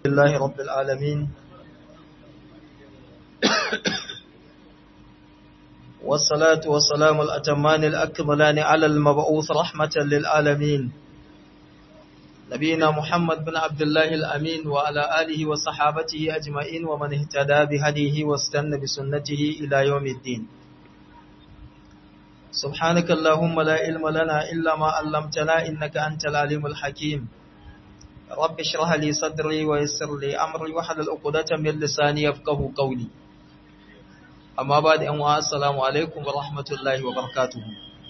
لله رب العالمين والصلاة والسلام الأتمان الأكملان على المبعوث رحمة للعالمين نبينا محمد بن عبد الله الأمين وعلى آله وصحابته أجمعين ومن اهتدى بهديه واستنى بسنته إلى يوم الدين سبحانك اللهم لا علم لنا إلا ما علمتنا إنك أنت العليم الحكيم رب اشرح لي صدري ويسر لي أمري وحلل عقدة من لساني يفقه قولي أما بعد أن السلام عليكم ورحمة الله وبركاته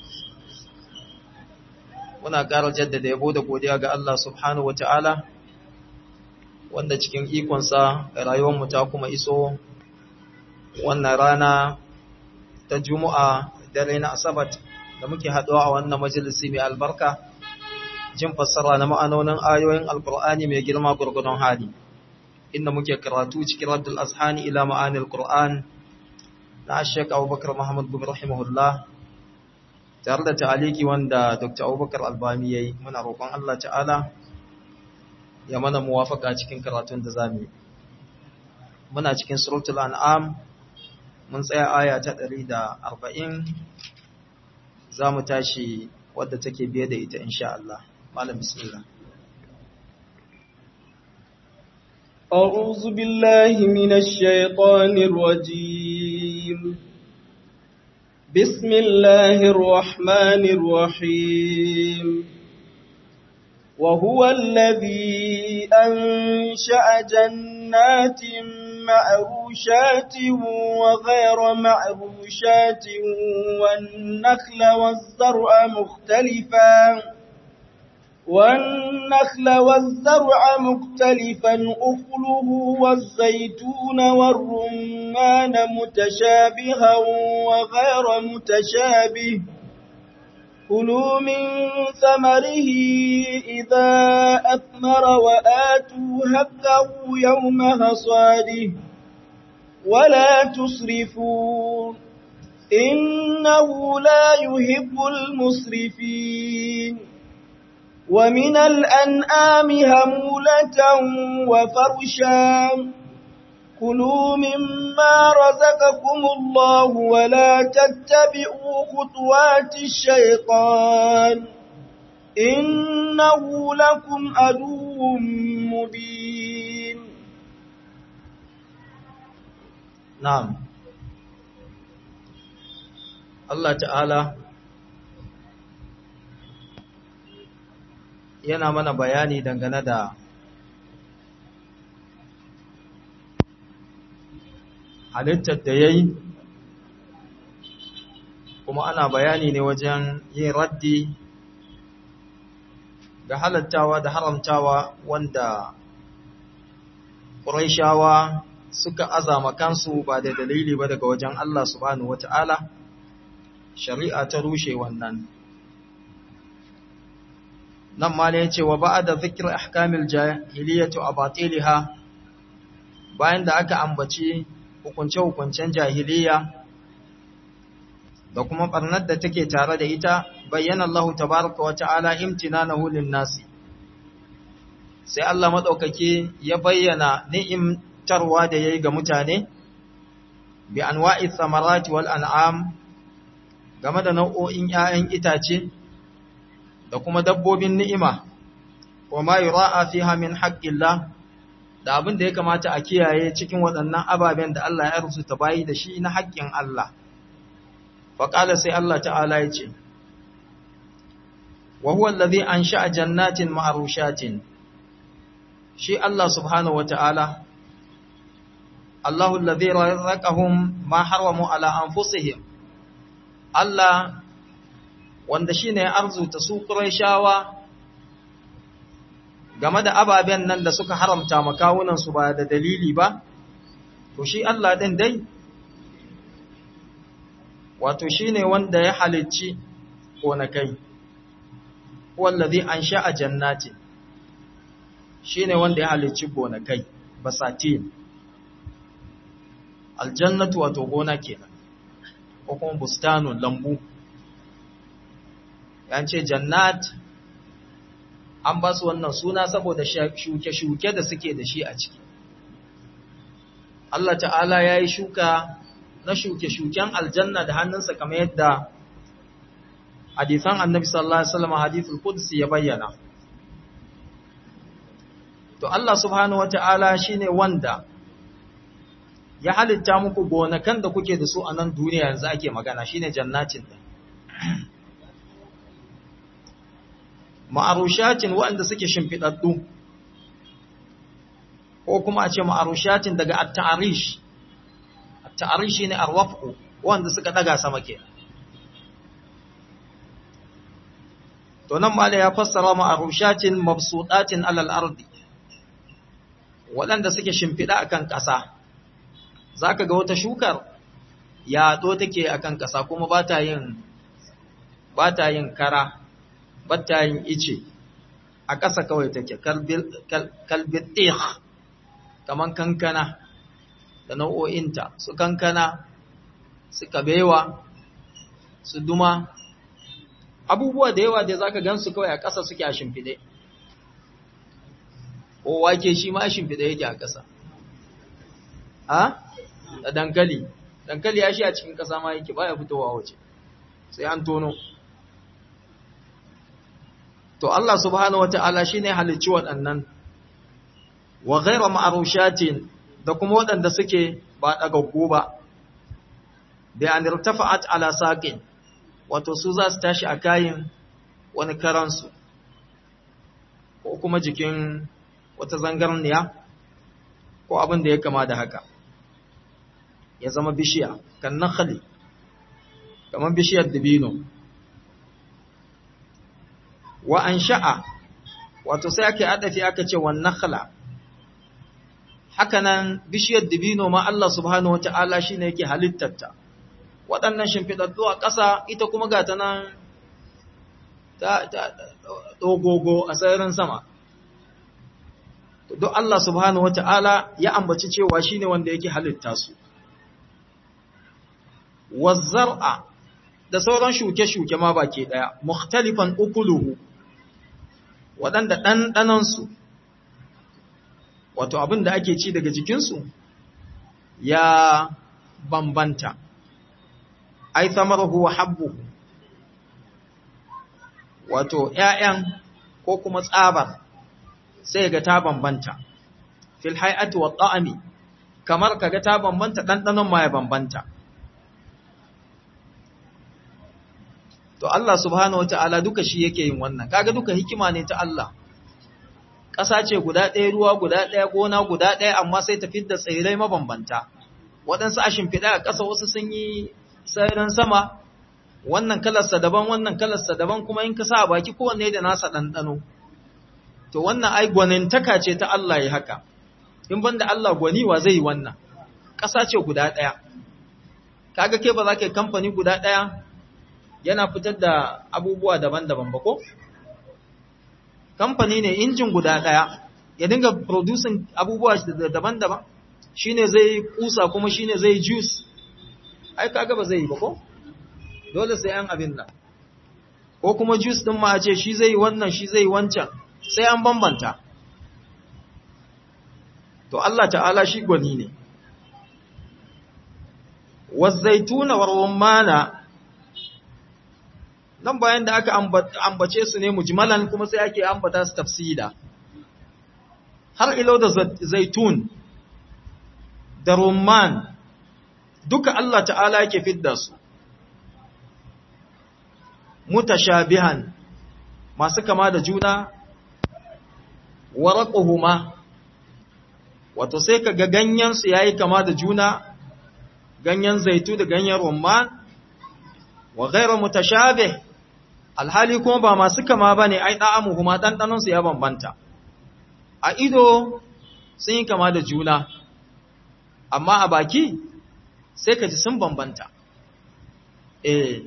muna ƙara jaddada yabo da godiya ga Allah subhanahu wata'ala wanda cikin ikonsa rayuwarmu ta kuma iso wannan rana ta juma'a dare na asabat da muke haɗuwa a wannan majalisi mai albarka jin fassara na ma'anonin ayoyin alkur'ani mai girma gurgudun hali inda muke karatu cikin raddul azhani ila ma'anil qur'an na shek abubakar muhammad bin rahimahullah tare da ta'aliki wanda dr abubakar albami ya yi muna roƙon allah ta'ala ya mana muwafaka cikin karatun da zamu yi muna cikin suratul an'am mun tsaya aya ta 140 za mu tashi wadda take biye da ita insha Allah malam bismillah أعوذ بالله من الشيطان الرجيم بسم الله الرحمن الرحيم وهو الذي أنشأ جنات معروشات وغير معروشات والنخل والزرع مختلفا والنخل والزرع مختلفا أخله والزيتون والرمان متشابها وغير متشابه كلوا من ثمره إذا أثمر وآتوا حقه يوم حصاده ولا تسرفوا إنه لا يحب المسرفين ومن الأنعام همولة وفرشا كلوا مما رزقكم الله ولا تتبعوا خطوات الشيطان إنه لكم عدو مبين نعم الله تعالى yana mana bayani dangane da halittar da ya yi kuma ana bayani ne wajen yin raddi ga halattawa da haramtawa wanda ƙuraishawa suka azama kansu ba da dalili ba daga wajen Allah subhanahu wata'ala shari'a ta rushe wannan nan ma ne ce wa ba'da zikr ahkamil jahiliyyati wa batiliha bayan da aka ambaci hukunce-hukuncen jahiliya da kuma barnar da take tare da ita bayyana Allah tabaraka wa ta'ala imtinanahu lin-nasi sai Allah madaukake ya bayyana ni'imtarwa da yayi ga mutane bi anwa'i thamarati wal an'am game da nau'o'in 'ya'yan itace da kuma dabbobin ni'ima wa ma yura'a fiha min haqqillah da abin da ya kamata a kiyaye cikin waɗannan ababen da Allah ya rubuta bayi da shi na haƙƙin Allah fa qala sai Allah ta'ala ya ce wa huwa allazi ansha'a jannatin ma'rushatin shi Allah subhanahu wata'ala Allahu allazi razaqahum ma haramu ala anfusihim Allah wanda shi ne arzuta su shawa game da ababen nan da suka haramta makawunansu ba da dalili ba, to shi Allah ɗin dai, wato shi ne wanda ya halicci gonakai, wallazi an sha a jannati, shi ne wanda ya halicci gonakai, basatin, aljannatu wato gona kenan, ko kuma bustanun lambu. yan ce jannat an ba su wannan suna saboda shuke-shuke da suke da shi a ciki Allah ta'ala ya yi shuka na shuke-shuken aljanna da hannunsa kamar yadda hadisan annabi sallallahu alaihi wasallam hadithul qudsi ya bayyana to Allah subhanahu wata'ala shine wanda ya halitta muku gonakan da kuke da su a nan duniya yanzu ake magana shine jannatin din ma'arushatin waɗanda suke shimfidaddu ko kuma a ce ma'arushatin daga at-ta'rish at-ta'rish shine arwafu wanda suka daga sama kenan to nan mala ya fassara ma'arushatin mabsudatin alal ardi waɗanda suke shimfiɗa akan ƙasa zaka ga wata shukar yaɗo take akan ƙasa kuma ba ta yin ba ta yin kara ba ta yin ice a ƙasa kawai take kalbitih kaman kankana da nau'o'inta su kankana su kabewa su duma abubuwa da yawa da zaka gansu kawai a ƙasa suke a shimfiɗe ko wake shi ma a shimfiɗe yake a ƙasa a da dankali dankali ya shi a cikin ƙasa ma yake baya fitowa waje sai an tono to Allah subhanahu wata'ala shine halicci waɗannan wa ghayra ma'rushatin da kuma waɗanda suke ba dagaggu ba bi an irtafa'at ala saqin wato su za su tashi a kayin wani karansu ko kuma jikin wata zangarniya ko abin da ya kama da haka ya zama bishiya kan nakhali kamar bishiyar dabino wa an sha'a wato sai ake adafi aka ce wan nakhla hakanan bishiyar dabino ma Allah subhanahu wataala shine yake halittarta waɗannan shimfiɗaɗɗu a ƙasa ita kuma ga ta nan ta ɗogogo a sararin sama. Duk Allah subhanahu wata'ala ya ambaci cewa shi ne wanda yake halitta su. Wazzar'a da sauran shuke-shuke ma baki ɗaya, mukhtalifan ukuluhu, waɗanda ɗanɗanansu, wato abin da ake ci daga jikinsu, ya bambanta. ai samarahu wa habbuhu wato ƴaƴan ko kuma tsabar sai ga ta bambanta fil hay'ati wa ta'ami kamar kaga ta bambanta dandanon ma ya bambanta to Allah subhanahu wataala duka shi yake yin wannan kaga duka hikima ne ta Allah ƙasa ce guda ɗaya ruwa guda ɗaya gona guda ɗaya amma sai ta fidda tsirrai mabambanta waɗansu a shimfiɗa a ƙasa wasu sun yi sararin sama wannan kalarsa daban wannan kalarsa daban kuma in ka sa a baki kowanne da nasa ɗanɗano to wannan ai gwanintaka ce ta Allah ya haka in banda Allah gwani wa zai yi wannan ƙasa ce guda ɗaya kaga ke ba za ka yi kamfani guda ɗaya yana fitar da abubuwa daban-daban ba ko kamfani ne injin guda ɗaya ya dinga producing abubuwa daban-daban shine zai kusa kuma shine zai juice ai kaga ba zai yi ba ko dole sai an abin nan ko kuma juice din ma a ce shi zai wannan shi zai wancan sai an bambanta to Allah ta'ala shi gwani ne wazaituna warwamana nan bayan da aka ambace su ne mujmalan kuma sai ake ambata su tafsida har ilo da zaitun da rumman duka Allah ta'ala yake fidda su mutashabihan masu kama da juna waraquhuma wato sai kaga ganyen su yayi kama da juna ganyen zaitu da ganyen rumman wa ghayra mutashabih alhali kuma ba masu kama bane ai da'amuhuma dandanon su ya bambanta a ido sun yi kama da juna amma a baki sai ka ji sun bambanta. Eh,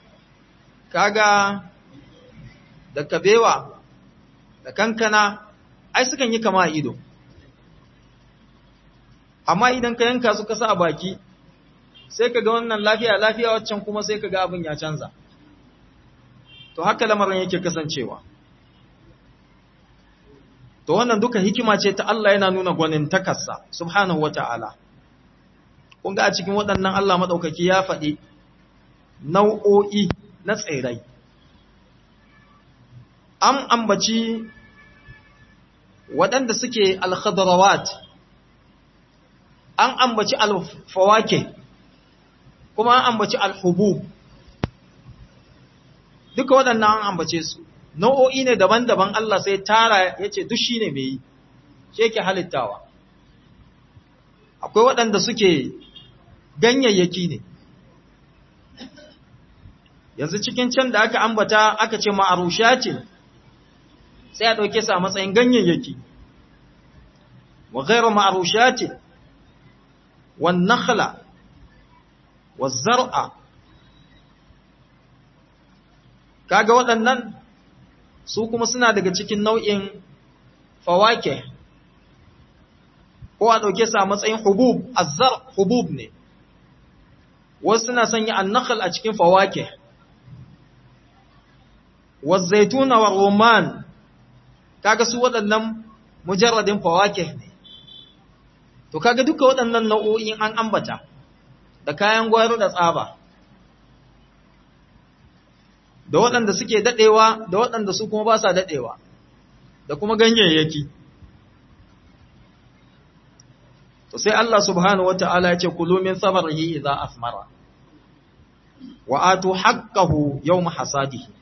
kaga da kabewa da kankana, ai sukan yi kama a ido. Amma idan ka yanka su kasa a baki, sai ka ga wannan lafiya lafiya waccan kuma sai ka ga abin ya canza. To haka lamarin yake kasancewa. to wannan duka hikima ce ta Allah yana nuna gwanin takarsa subhanahu wata'ala kun ga a cikin waɗannan Allah maɗaukaki ya faɗi nau'o'i na tsirrai an ambaci waɗanda suke alkhadarawat an ambaci alfawake kuma an ambaci alhubub duka waɗannan an ambace su nau'o'i ne daban-daban Allah sai tara ya ce duk shi ne mai yi shi yake halittawa akwai waɗanda suke ganyayyaki ne yanzu cikin can da aka ambata aka ce ma'arusha ce sai a ɗauke sa matsayin ganyayyaki wa gairu ma'arusha ce wa nakhla wa zar'a kaga waɗannan su kuma suna daga cikin nau'in fawake ko a ɗauke sa matsayin hubub azzar hubub ne wasu suna sanya annakhl a cikin fawake wazaituna wa roman kaga su waɗannan mujarradin fawake ne to kaga duka waɗannan nau'o'in an ambata da kayan gwaro da tsaba da waɗanda suke daɗewa da waɗanda su kuma ba sa daɗewa da kuma ganyayyaki to sai Allah subhanahu wata'ala ya ce kulu min samarihi idza asmara wa atu haqqahu yawm hasadihi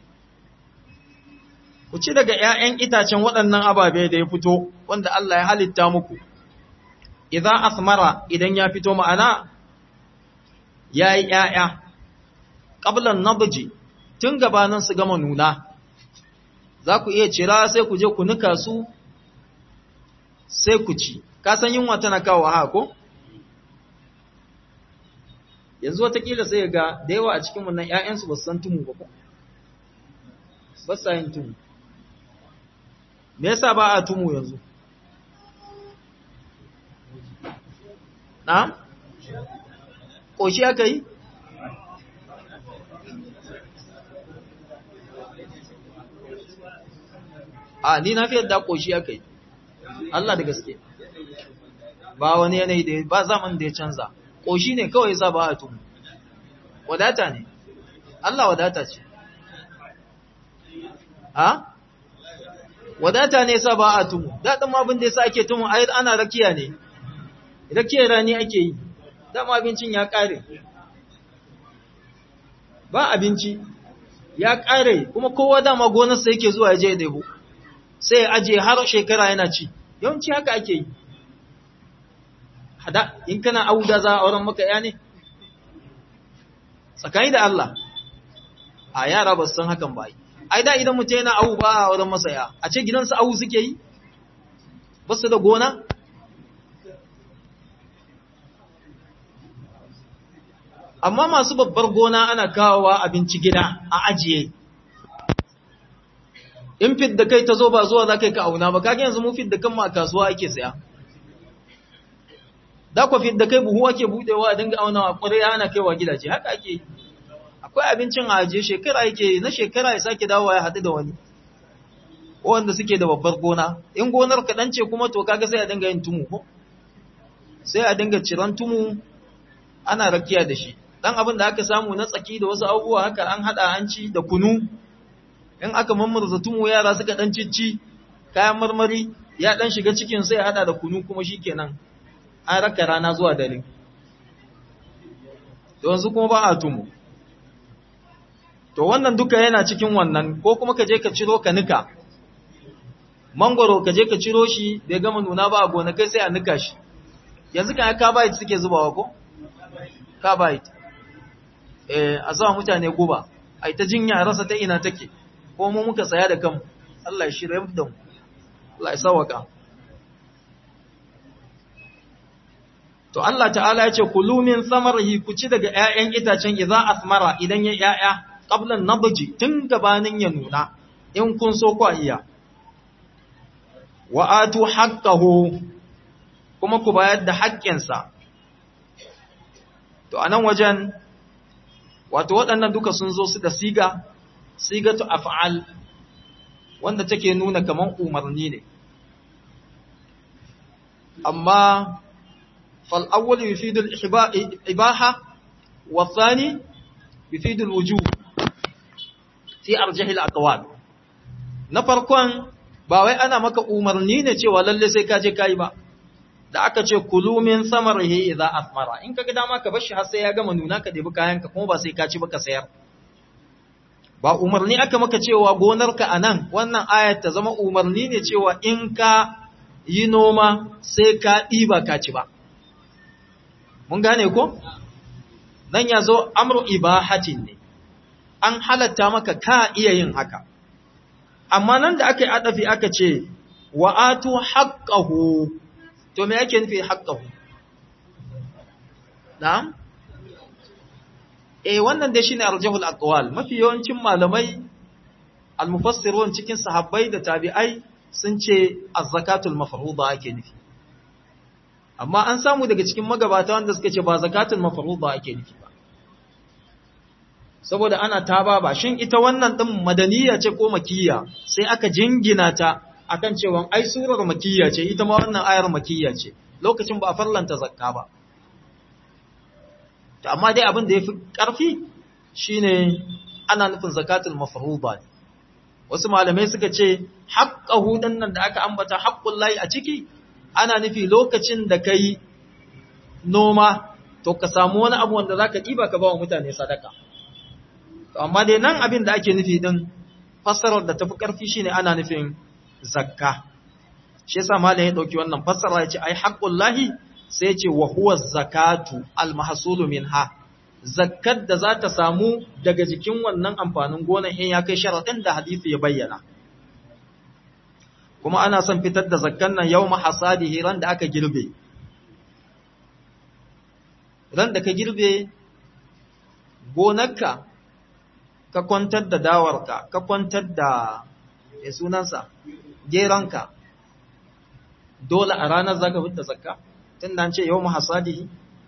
ku ci daga ƴaƴan itacen waɗannan ababe da ya fito wanda Allah ya halitta muku idza asmara idan ya fito ma'ana yayi ƴaƴa qabla nabji tun gabanin su gama nuna za ku iya cira sai ku je ku nuka su sai ku ci ka san yunwa tana kawo ha ko yanzu watakila sai ga da yawa a cikin wannan ƴaƴansu ba su san tumu ba ko ba sa yin tumu me yasa ba a tumu yanzu na ƙoshi aka yi a ni na fi yadda ƙoshi aka yi Allah da gaske ba wani yanayi da ba zaman da ya canza ƙoshi ne kawai za ba a tumu wadata ne Allah wadata ce ha wadata ne sa ba a tumu daɗin abin da ya sa ake tumu a ana rakiya ne rakiyar rani ake yi dama abincin ya ƙare ba abinci ya ƙare kuma kowa dama gonarsa yake zuwa ya je ɗebo sai ya aje har shekara yana ci yawanci haka ake yi hada in kana auda za a auren maka ya ne tsakani da Allah a yara ba su san hakan ba ai da idan mutum yana awu ba a auren masa ya a ce gidansu awu suke yi ba su da gona amma masu babbar gona ana kawowa abinci gida a ajiye in fit da kai ta zo ba zuwa za ka yi ka auna ba kage yanzu mu fit da kanmu a kasuwa ake saya da ku fit da kai buhu ake budewa a dinga aunawa kwarai ana kaiwa gidaje haka ake yi akwai abincin a ajiye shekara yake na shekara ya sake dawowa ya haɗu da wani wanda suke da babbar gona in gonar kaɗan ce kuma to kaga sai a dinga yin tumu ko sai a dinga ciran tumu ana rakiya da shi dan abin da aka samu na tsaki da wasu abubuwa haka an hada an ci da kunu in aka mammurza tumu yara suka dan cicci kayan marmari ya dan shiga cikin sai hada da kunu kuma shikenan an raka rana zuwa dare to yanzu kuma ba a tumu to wannan duka yana cikin wannan ko kuma ka je ka ciro ka nika mangoro ka je ka ciro shi bai gama nuna ba a gonakai sai a nika shi yanzu kan ka bayit suke zubawa ko ka bayit eh a sa mutane guba ai ta jinya rasa ta ina take ko mu muka saya da kanmu Allah ya shirye da mu Allah ya sawaka to Allah ta'ala ya ce kulu min samarihi ku ci daga ƴaƴan itacen idza asmara idan ya ƴaƴa qabla nabji tun gabanin ya nuna in kun so ku iya wa atu haqqahu kuma ku bayar da haƙƙinsa to anan wajen wato waɗannan duka sun zo su da siga sigatu af'al wanda take nuna kaman umarni ne amma fal awwal yufidu al-ibaha wa thani yufidu al-wujub fi arjah al-aqwal na farkon ba wai ana maka umarni ne cewa lalle sai ka je kai ba da aka ce kulu min samarihi idza asmara in kaga dama ka bar shi har sai ya gama nuna ka debi kayanka kuma ba sai ka ci ba ka sayar ba umarni aka maka cewa gonarka anan wannan ayat ta zama umarni ne cewa in ka yi noma sai ka ɗiba ka ci ba mun gane ko nan ya zo amru ibahatin ne an halatta maka ka iya yin haka amma nan da aka yi adafi aka ce wa'atu haqqahu to me yake nufi haqqahu na'am eh wannan dai shine arjahul aqwal mafi yawancin malamai almufassirun cikin sahabbai da tabi'ai sun ce az-zakatul mafruḍa ake nufi amma an samu daga cikin magabata wanda suka ce ba zakatul mafruḍa ake nufi ba saboda ana taba ba shin ita wannan din madaniya ce ko makiyya sai aka jingina ta akan cewa ai surar makiyya ce ita ma wannan ayar makiyya ce lokacin ba a farlanta zakka ba to amma dai abin da yafi karfi shine ana nufin zakatul mafruḍa ne wasu malamai suka ce haqqahu nan da aka ambata haqqul lahi a ciki ana nufi lokacin da kai noma to ka samu wani abu wanda zaka diba ka ba wa mutane sadaka to amma dai nan abin da ake nufi din fassarar da tafi karfi shine ana nufin zakka shi yasa malam ya dauki wannan fassara yace ai haqqul lahi sai yace wa huwa zakatu al mahsulu minha zakkar da za ta samu daga jikin wannan amfanin gonan in ya kai sharadin da hadisi ya bayyana kuma ana son fitar da zakkan nan yawma hasadihi ran da aka girbe ran da ka girbe gonarka ka kwantar da dawarka ka kwantar da ya sunansa geranka dole a ranar za ka fita zakka tun da ce yau mahasadihi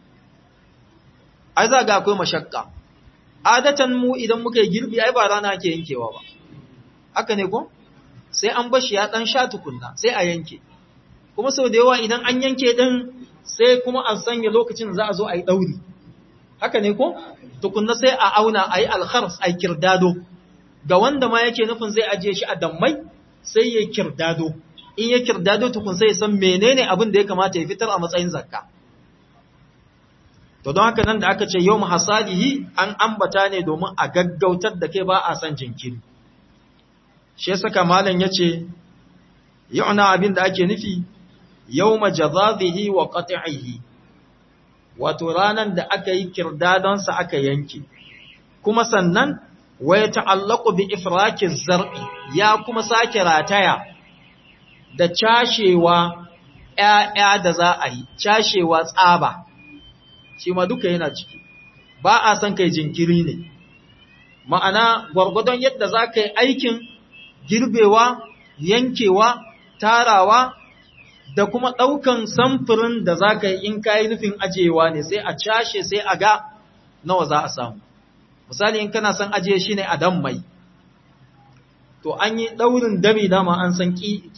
ai za ga akwai mashakka adatan mu idan muka yi girbi ai ba rana ke yankewa ba haka ne ko sai an bashi ya dan sha tukunna sai a yanke kuma sau da yawa idan an yanke din sai kuma an sanya lokacin za a zo a yi dauri haka ne ko tukunna sai a auna a yi alkhars a yi kirdado ga wanda ma yake nufin zai ajiye shi a dammai sai ya kirdado in ya kirdado tukun sai ya san menene abin da ya kamata ya fitar a matsayin zakka to don haka nan da aka ce yau hasadihi an ambata ne domin a gaggautar da kai ba a san jinkiri shi saka malam yace yu'na abin da ake nufi yawma jazazihi wa qat'ihi wato ranan da aka yi kirdadon sa aka yanke kuma sannan wa yata'allaqu bi ifraki zar'i ya kuma sake rataya da cashewa ƴaƴa da za a yi cashewa tsaba shi ma duka yana ciki ba a san kai jinkiri ne ma'ana gwargwadon yadda za ka yi aikin girbewa yankewa tarawa da kuma ɗaukan samfurin da za ka yi in ka yi nufin ajiyewa ne sai a cashe sai a ga nawa za a samu misali in kana son ajiye shi ne a dan mai to an yi ɗaurin dami dama an san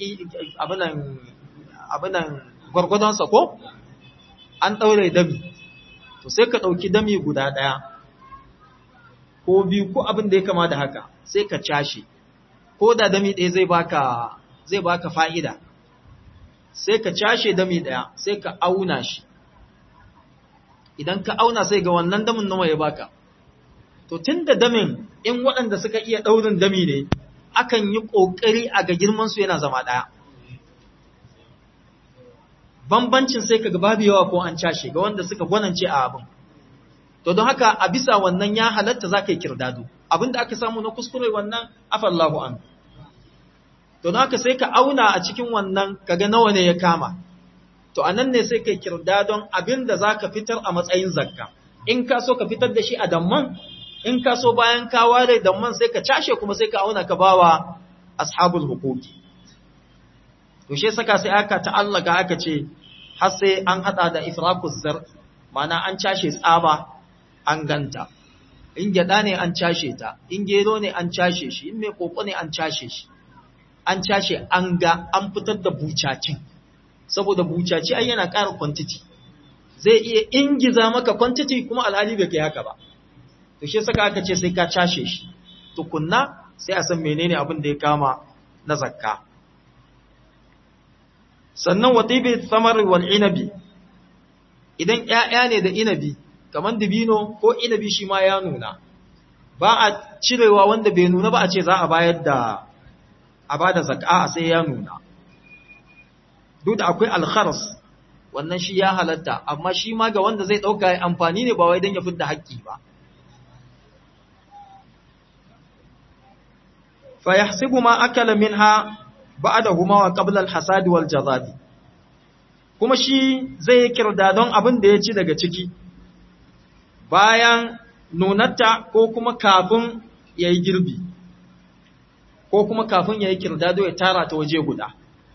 abinan gwargwadonsa ko an ɗaure dami to sai ka ɗauki dami guda ɗaya ko biyu ko abin da ya kama da haka sai ka cashe ko da dami ɗaya zai baka zai baka fa'ida sai ka cashe dami ɗaya sai ka auna shi idan ka auna sai ga wannan damin nawa ya baka to tun da damin in waɗanda suka iya ɗaurin dami ne akan yi ƙoƙari a ga girmansu yana zama ɗaya bambancin sai ka babu yawa ko an cashe ga wanda suka gwanance a abin to don haka a bisa wannan ya halatta za ka yi kirdado abinda aka samu na kuskure wannan afallahu an to don haka sai ka auna a cikin wannan kaga nawa ne ya kama to a nan ne sai ka yi kirdadon abinda za ka fitar a matsayin zakka in ka so ka fitar da shi a damman in ka so bayan ka ware damman sai ka cashe kuma sai ka auna ka bawa ashabul hukuki to shi saka sai aka ta'allaka aka ce har sai an hada da ifraquz zar mana an cashe tsaba an ganta in gyada ne an cashe ta in gero ne an cashe shi in mai koko ne an cashe shi an cashe an ga an fitar da bucacin saboda bucaci ai yana ƙara quantity zai iya ingiza maka quantity kuma alhali bai kai haka ba to shi saka aka ce sai ka cashe shi tukunna sai a san menene abin da ya kama na zakka sannan watibi thamar wal inabi idan ƴaƴa ne da inabi kaman dibino ko inabi shi ma ya nuna ba a cirewa wanda bai nuna ba a ce za a bayar da a bada zakka sai ya nuna duk da akwai alkharas wannan shi ya halatta amma shi ma ga wanda zai dauka amfani ne ba wai dan ya fidda haƙƙi ba fa yahsibu ma akala minha ba'dahuma wa qabla al-hasad wal jazadi kuma shi zai yi kirdadon abin da ya ci daga ciki bayan nunatta ko kuma kafin ya yi girbi ko kuma kafin ya yi kirdado ya tara ta waje guda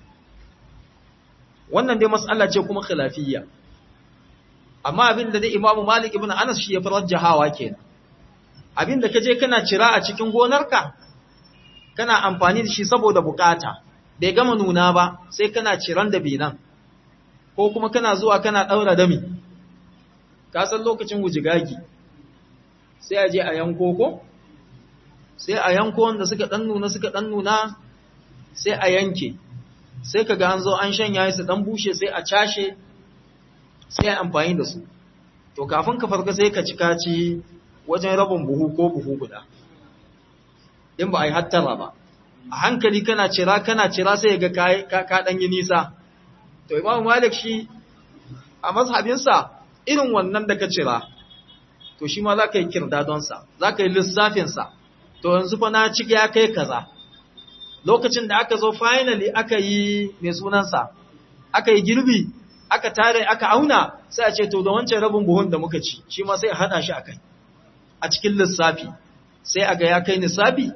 wannan dai matsala ce kuma khilafiyya amma abin da dai imamu malik ibn anas shi ya farar jahawa kenan abin da kaje kana cira a cikin gonarka kana amfani da shi saboda bukata bai gama nuna ba sai kana ciran da binan ko kuma kana zuwa kana daura dami ka san lokacin wujigagi sai a je a yanko ko sai a yanko wanda suka dan nuna suka dan nuna sai a yanke sai kaga an zo an shanya su dan bushe sai a cashe sai a amfani da su to kafin ka farka sai ka cika ci wajen rabin buhu ko buhu guda in ba a yi hattara ba a hankali kana cira kana cira sai ga ka ka dan yi nisa to imamu malik shi a mazhabinsa irin wannan da ka cira to shi ma za ka yi kirdadonsa za ka yi lissafinsa to yanzu fa na ciki ya kai kaza lokacin da aka zo finally aka yi mai sunansa aka yi girbi aka tare aka auna sai a ce to da wancan rabin buhun da muka ci shi ma sai a hada shi a kai a cikin lissafi sai a ga ya kai nisabi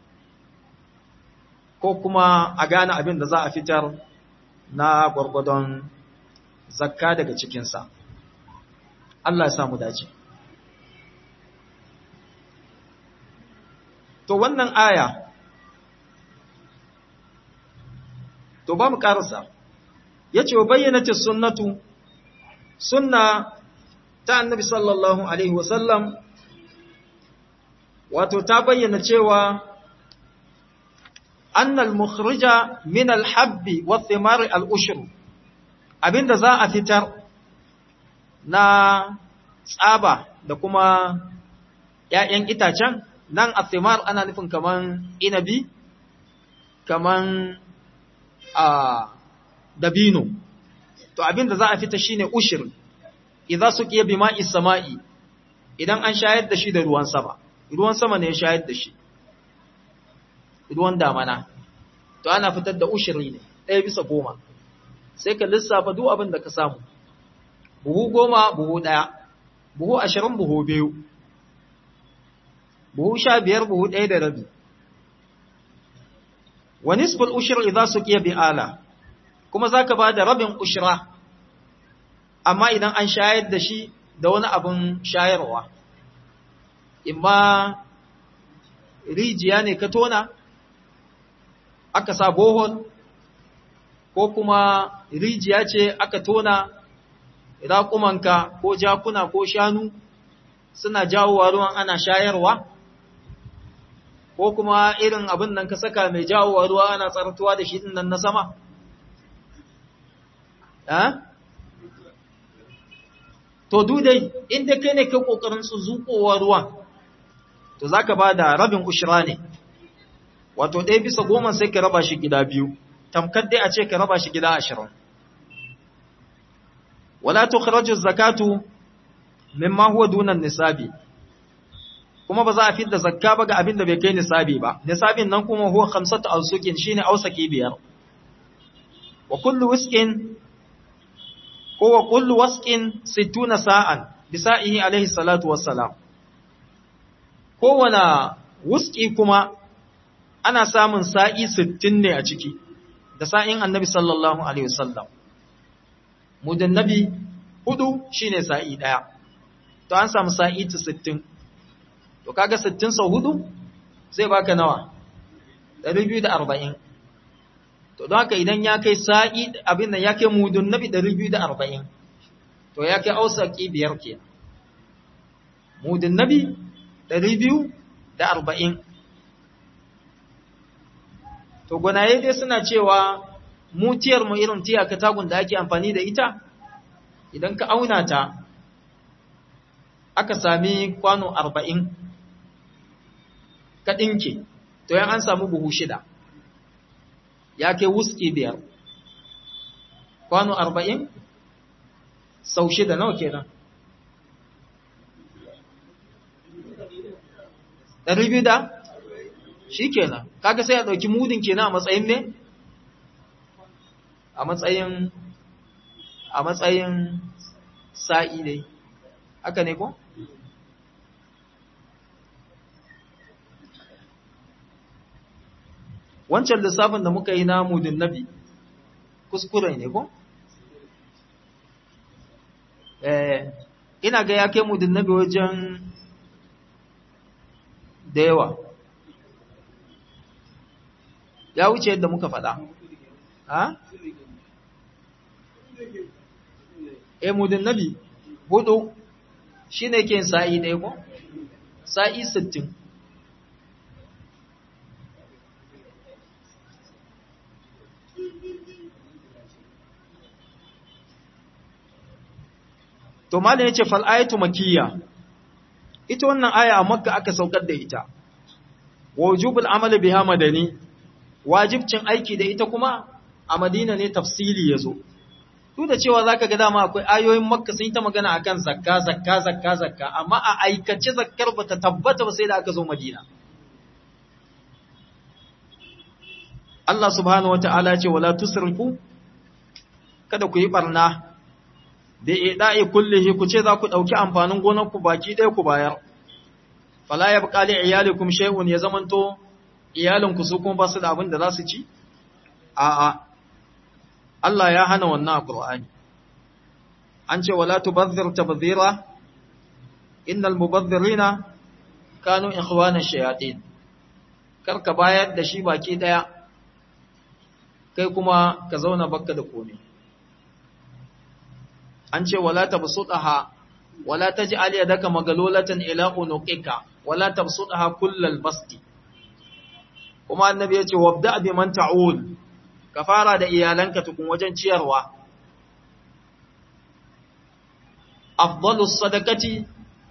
ko kuma a gane abin da za a fitar na gwargwadon zakka daga cikinsa Allah ya samu dace to wannan aya to ba mu karasa yace wa bayyanati sunnatu sunna ta annabi sallallahu alaihi wasallam wato ta bayyana cewa annal mukhrija min al-habbi wa thimar al-ushr abinda za a fitar na tsaba da kuma ƴaƴan itacen nan athimar ana nufin kaman inabi kaman a dabino to abinda za a fita shine ushir idza suqiya bima'i sama'i idan an shayar da shi da ruwan sama ruwan sama ne ya shayar da shi ruwan damana to ana fitar da ushiri ne ɗaya bisa goma sai ka lissafa duk abin da ka samu buhu goma buhu ɗaya buhu ashirin buhu biyu buhu sha biyar buhu ɗaya da rabi wa nisful ushir idza suqiya bi ala kuma zaka ba da rabin ushra amma idan an shayar da shi da wani abin shayarwa imma rijiya ne ka tona aka sa bohol ko kuma rijiya ce aka tona raƙumanka ko jakuna ko shanu suna jawowa ruwan ana shayarwa ko kuma irin abin nan ka saka mai jawowa ruwa ana tsartuwa da shi nan na sama to dudai inda kai ne ka ƙoƙarin su zuƙowa ruwan to za ka ba da rabin ushira ne wato ɗaya bisa goma sai ka raba shi gida biyu tamkar dai a ce ka raba shi gida ashirin wala tukhraju zakatu mimma huwa dunan nisabi kuma ba za a fitar zakka ba ga abin da bai kai nisabi ba nisabin nan kuma huwa khamsatu awsuqin shine awsaki biyar wa kullu wisqin ko wa kullu wasqin 60 sa'an bisa'ihi alaihi salatu wassalam kowane wuski kuma ana samun sa'i sittin ne a ciki da sa'in annabi sallallahu Alaihi wasallam. Mudin nabi hudu shi ne sa'i ɗaya, to an samu sa'i ta sittin. To kaga sittin sau hudu zai baka nawa, ɗari biyu da arba'in. to don haka idan ya kai sa'i abin nan ya kai mudun nabi 240 to ya kai ausaki biyar ke mudun nabi 240 to gwanaye dai suna cewa mutiyar mu irin tiya katagun da ake amfani da ita idan ka auna ta aka sami kwano 40 ka ɗinke to yan an samu buhu shida ya kai wuski biyar kwano arba'in sau shida nawa kenan ɗari biyu da shi kenan kaga sai a ɗauki mudin kenan a matsayin ne a matsayin a matsayin sa'i dai haka ne ko? wancan lissafin da muka yi na mudin nabi kuskure ne ko? eh ina ga ya kai mudin nabi wajen da yawa ya wuce yadda muka faɗa ha? eh mudin nabi hudu shi ne ke sa'i ɗaya ko? sa'i sittin To malam yace fal ayatu makiyya. Ita wannan aya a Makka aka saukar da ita. Wujubul amali biha madani. Wajibcin aiki da ita kuma a Madina ne tafsili yazo. Duk da cewa zaka ga dama akwai ayoyin Makka sun yi ta magana akan zakka zakka zakka zakka amma a aikace zakkar bata tabbata ba sai da aka zo Madina. Allah subhanahu wataala ya ce wala tusrifu kada ku yi barna da ida'i kullihi ku ce za ku ɗauki amfanin gonarku baki ɗaya ku bayar. Fala ya buƙali iyalikum shay'un ya zamanto iyalinku su kuma ba su da abin da za su ci? A'a, Allah ya hana wannan a Ƙur'ani. An ce, wala tubazzir tabzira, innal mubazzirina kanu ikhwana shayatin. Kar ka bayar da shi baki ɗaya, kai kuma ka zauna bakka da komai. an ce wala tabsutaha wala taj'al yadaka magalulatan ila unuqika wala tabsutaha kullal basti kuma annabi yace wabda bi man ta'ul ka fara da iyalanka tukun wajen ciyarwa afdalus sadaqati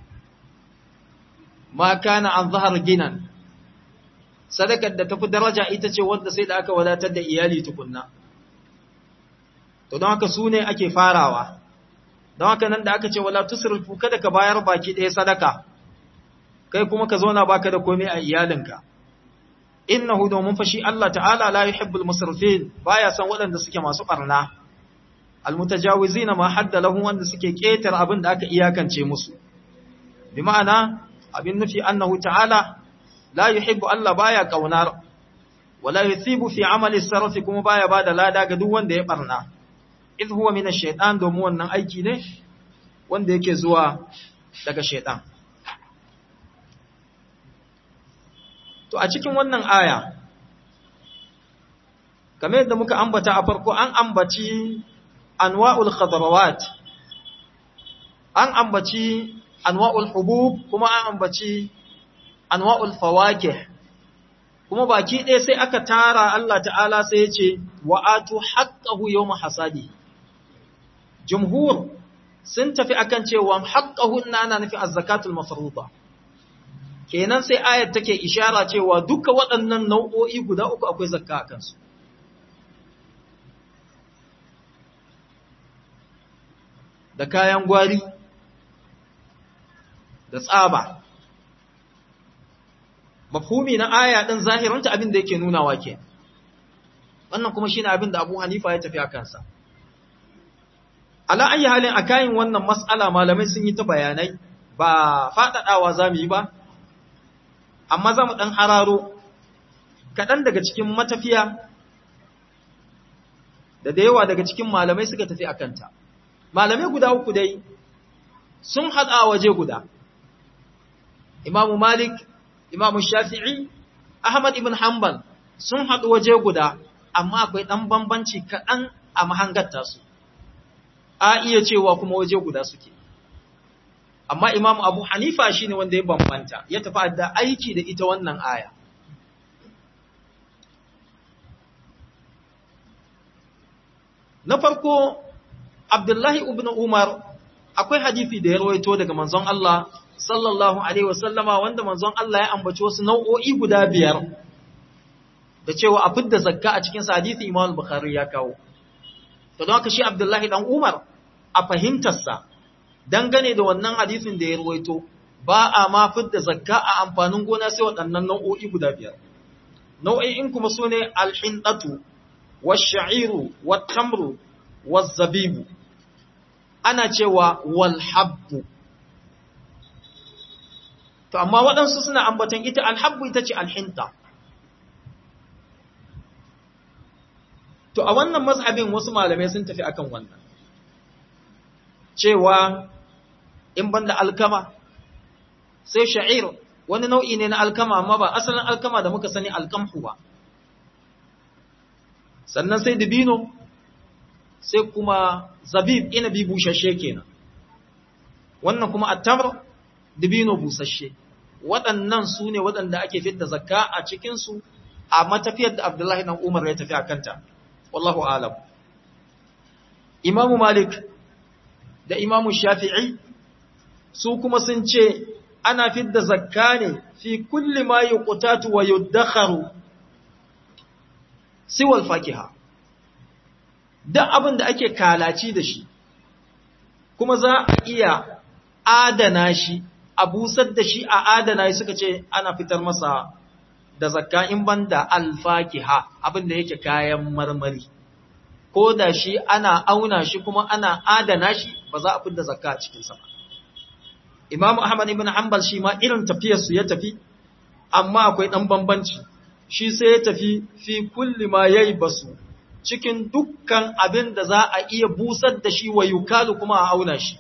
ma kana an zahar ginan sadakar da tafi daraja ita ce wanda sai da aka wadatar da iyali tukunna to don haka su ne ake farawa don haka nan da aka ce wala tusrifu kada ka bayar baki ɗaya sadaka kai kuma ka zauna baka da komai a iyalinka innahu domin fashi Allah ta'ala la yuhibbul musrifin baya san waɗanda suke masu barna almutajawizina ma hadda lahum wanda suke ketar abin da aka iyakance musu bi ma'ana abin nufi annahu ta'ala la yuhibbu Allah baya kaunar wala yuthibu fi amali sarfi kuma baya bada lada ga duk wanda ya barna idh huwa min ash-shaytan domin wannan aiki ne wanda yake zuwa daga shaytan to a cikin wannan aya kamar yadda muka ambata a farko an ambaci anwa'ul khadarawat an ambaci anwa'ul hubub kuma an ambaci anwa'ul fawakih kuma baki ɗaya sai aka tara Allah ta'ala sai ya ce wa'atu haqqahu yawma hasadi jumhur sun tafi akan cewa haqqahu ina ana nufin az-zakatul mafruḍa kenan sai ayat take ishara cewa duka waɗannan nau'o'i guda uku akwai zakka a kansu da kayan gwari da tsaba mafhumi na aya din zahiranta abin da yake nunawa ke wannan kuma shine abin da Abu Hanifa ya tafi a kansa ala ayi halin akayin wannan mas'ala malamai sun yi ta bayanai ba fadadawa zamu yi ba amma zamu dan hararo kadan daga cikin matafiya da da yawa daga cikin malamai suka tafi akanta malamai guda uku dai sun hada waje guda Imam Malik Imam Shafi'i Ahmad ibn Hanbal sun hadu waje guda amma akwai ɗan bambanci kaɗan a mahangar tasu a iya cewa kuma waje guda suke amma imamu abu hanifa shine wanda ya bambanta ya tafi da aiki da ita wannan aya na farko abdullahi ibn umar akwai hadisi da ya rawaito daga manzon Allah sallallahu alaihi wasallama wanda manzon Allah ya ambaci wasu nau'o'i guda biyar da cewa a fidda zakka a cikin hadisi Imam Bukhari ya kawo to don haka shi Abdullahi dan Umar a fahimtarsa dangane da wannan hadisin da ya rawaito ba a ma fidda zakka a amfanin gona sai waɗannan nau'o'i guda biyar nau'o'in kuma sune al-hindatu wash-sha'iru wat-tamru waz-zabibu ana cewa wal habbu to amma waɗansu suna ambaton ita alhabbu ita ce alhinta to a wannan mazhabin wasu malamai sun tafi akan wannan cewa in banda alkama sai sha'ir wani nau'i ne na alkama amma ba asalin alkama da muka sani alkamhu ba sannan sai dibino sai kuma zabib inabi bushashe kenan wannan kuma attamr dibino busasshe waɗannan su ne waɗanda ake fidda zakka a cikinsu a matafiyar da Abdullahi ɗan Umar ya tafi a kanta, wallahu alam. Imamu Malik da Imamu Shafi'i su kuma sun ce ana fidda zakka ne fi kulli ma yi ƙutatu wa yuddakharu siwal fakiha. Duk abin da ake kalaci da shi, kuma za a iya adana shi a busar da shi a adana shi suka ce ana fitar masa da zakka in banda alfakiha abin da yake kayan marmari ko da shi ana auna shi kuma ana adana shi ba za a fitar da zakka a cikin sa ba Imam Ahmad ibn Hanbal shi ma irin tafiyar su ya tafi amma akwai dan bambanci shi sai ya tafi fi kulli ma yayi basu cikin dukkan abin da za a iya busar da shi wa yukalu kuma a auna shi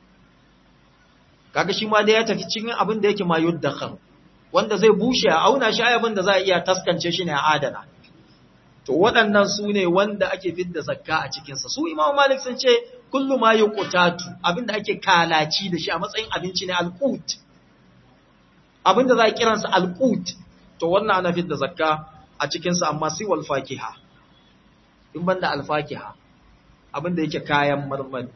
kaga shi ma da ya tafi cikin abin da yake ma yuddakhar wanda zai bushe a auna shi abin da za a iya taskance shi ne a adana to waɗannan su ne wanda ake fidda zakka a cikinsa su imamu malik sun ce kullu ma yuqtatu abin da ake kalaci da shi a matsayin abinci ne alqut abin da za a kiransa alqut to wannan ana fidda zakka a cikinsa amma sai wal fakiha in banda alfakiha abin da yake kayan marmari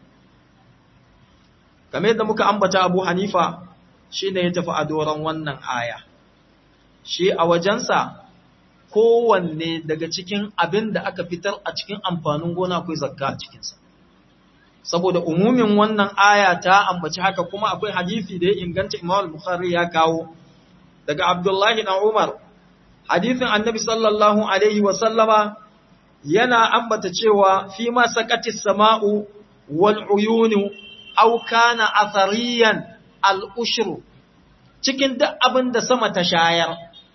game da muka ambata Abu Hanifa shi ne ya tafi a doron wannan aya shi a wajensa kowanne daga cikin abin da aka fitar a cikin amfanin gona akwai zakka a cikinsa saboda umumin wannan aya ta ambaci haka kuma akwai hadisi da ya inganta Imam Bukhari ya kawo daga Abdullahi dan Umar hadisin Annabi sallallahu alaihi wa sallama yana ambata cewa fi ma sakatis sama'u wal uyunu aw kana athariyan al ushru cikin duk abin da sama ta shayar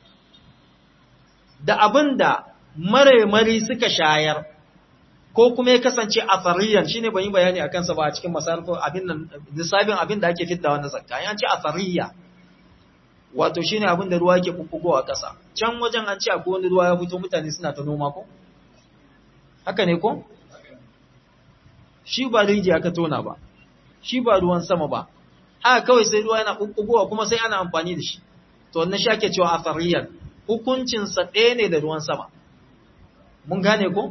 da abin da mare-mari suka shayar ko kuma ya kasance athariyan shine ban yi bayani akan sa ba a cikin masarfa abin nan nisabin abin da ake fitta wannan zakka an ce athariya wato shine abin da ruwa yake bubbugowa ƙasa can wajen an ce akwai wani ruwa ya fito mutane suna ta noma ko haka ne ko shi ba rijiya ka tona ba shi ba ruwan sama ba haka kawai sai ruwa yana bubbugowa kuma sai ana amfani da shi to wannan shi ake cewa athariyan hukuncin sa ɗaya ne da ruwan sama mun gane ko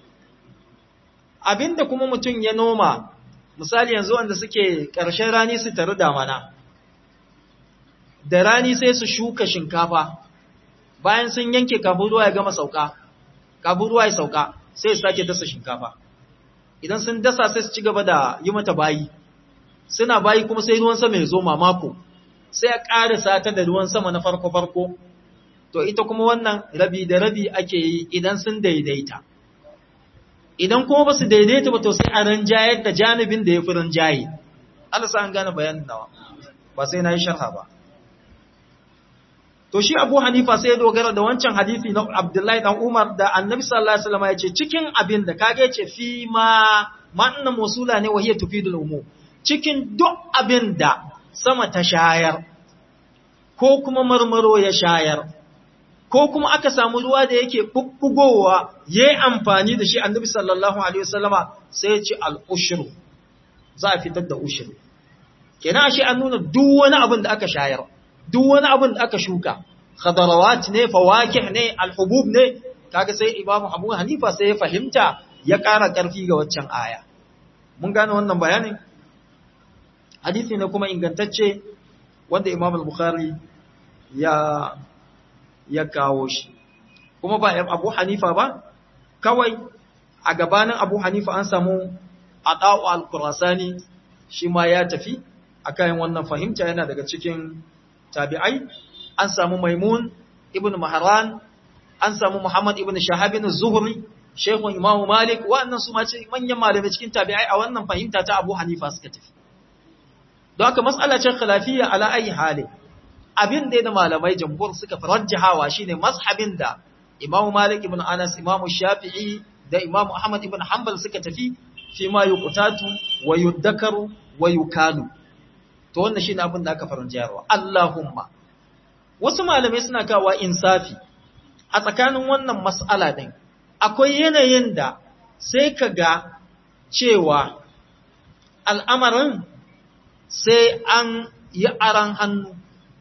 abinda kuma mutum ya noma misali yanzu wanda suke ƙarshen rani su taru damana da rani sai su shuka shinkafa bayan sun yanke kafin ruwa ya gama sauka kafin ruwa ya sauka sai su sake dasa shinkafa idan sun dasa sai su ci gaba da yi mata bayi suna bayi kuma sai ruwan sama ya zo mamako sai a ƙarisa ta da ruwan sama na farko-farko to ita kuma wannan rabi da rabi ake yi idan sun daidaita idan kuma ba su daidaita ba to sai a ranjayar da janibin da ya fi ranjaye Allah sa an gane bayanin nawa ba sai na yi sharha ba to shi Abu Hanifa sai ya dogara da wancan hadisi na Abdullahi dan Umar da Annabi sallallahu alaihi wasallam ya ce cikin abin da kage ce fi ma ma'anna musula ne wahiya tufidul umum cikin duk abin da sama ta shayar ko kuma marmaro ya shayar ko kuma aka samu ruwa da yake bubbugowa yayi amfani da shi annabi sallallahu alaihi wasallama sai ya ce al-ushru za a fitar da ushru kenan shi an nuna duk wani abin da aka shayar duk wani abin da aka shuka khadarawat ne fawakih ne alhubub ne kaga sai imamu abu hanifa sai ya fahimta ya ƙara ƙarfi ga waccan aya mun gane wannan bayanin hadisi ne kuma ingantacce wanda imam al-bukhari ya ya kawo shi kuma ba abu hanifa ba kawai a gabanin abu hanifa an samu ata'u al-qurasani shi ma ya tafi akan wannan fahimta yana daga cikin tabi'ai an samu maimun ibn mahran an samu muhammad ibn shahab ibn zuhri shaykhun imam malik wa'annan su ma ce manyan malamai cikin tabi'ai a wannan fahimta ta abu hanifa suka tafi don haka mas'ala ce khilafiyya ala ayi hali abin da malamai jamhur suka farajjahawa shine mazhabin da imam malik ibn anas imam shafi'i da imam ahmad ibn hanbal suka tafi fi ma yuqtatu wa yuddakaru wa yukalu to wannan shine abin da aka farajjaharwa allahumma wasu malamai suna kawo insafi a tsakanin wannan mas'ala din akwai yanayin da sai ka ga cewa al'amarin sai an yi aran hannu